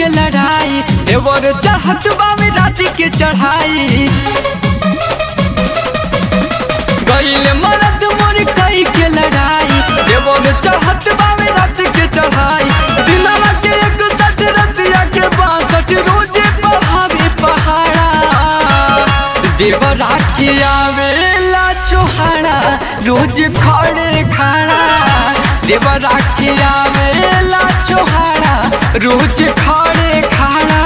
के लड़ाई देवर चढ़त बावे रात के चढ़ाई गईल मरद मोर कई के लड़ाई देवर चढ़त बावे रात के चढ़ाई दिनवा के एक सठ रतिया के बासठ रोजे पढ़ावे पहाड़ा देवरा के आवेला चोहाड़ा रोज खड़े खाड़ा देवरा के आवेला चोहाड़ा रोज खड़े खाड़ा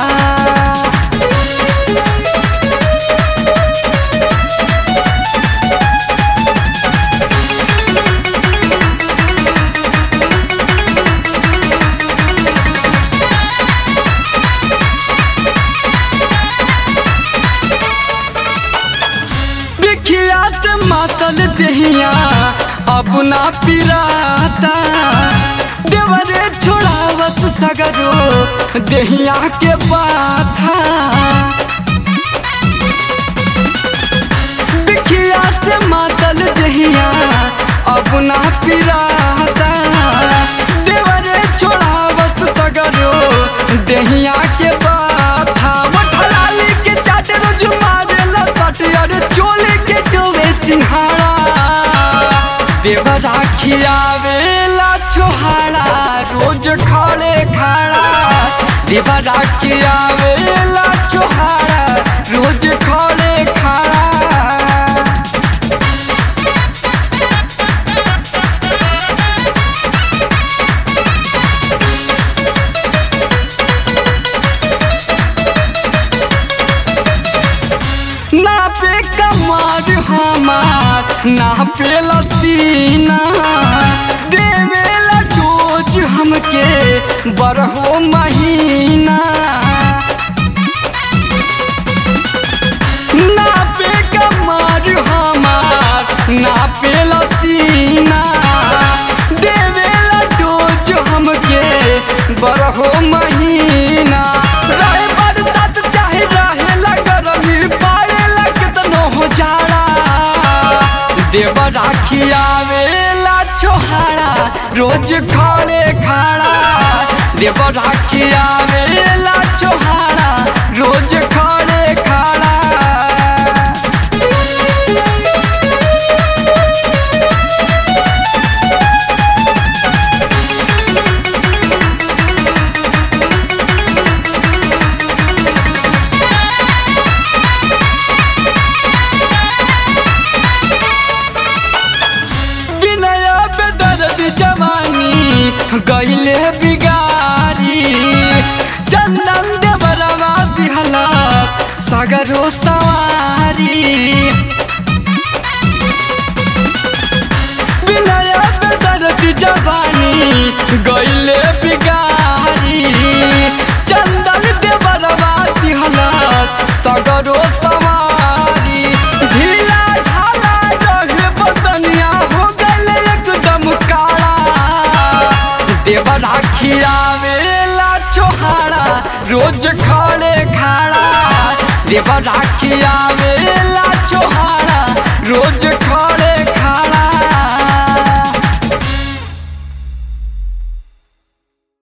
बिखियात मातल दहिया अपना पिराता देवरे छोड़ावत सगरो दहिया के बाथा बिखिया से मातल दहिया अपना पिराता देवरे छोड़ावत सगरो दहिया के बाथा मठलाली के चाट रोज मारेला सट अरे चोले के डोवे सिंहाड़ा देवरा खियावेला छोहाड़ा रोज खड़े खाड़ा देवरा खियावेला छोहाड़ा रोज खड़े खाड़ा ना पे कमार हमार ना पे लसीना देवेला डोज हमके बरहो महीना ना पे कमार हमार ना पे लसीना देवेला डोज हमके बरहो महीना रहे बरसात चाहे रहे गरमी पाड़े लगतनो हो जाड़ा देवरा खियावेला छोहाड़ा रोज खाड़े खाड़ा देवरा खियावेला छोहाड़ा रोज खाड़े खाड़ा विनय बेदर्द जवानी गईले बिगारी चंदन देवरवा दिहला सगरो सवारी विनय बेदर्द जवानी गईले बिगारी चंदन देवरवा दिहला सगरो सवारी ढीला ढाला रहे बदनिया हो गले एकदम काला देवरा खियावेला चोहाड़ा रोज खड़े खाड़ा देवरा खियावेला चोहाड़ा रोज खड़े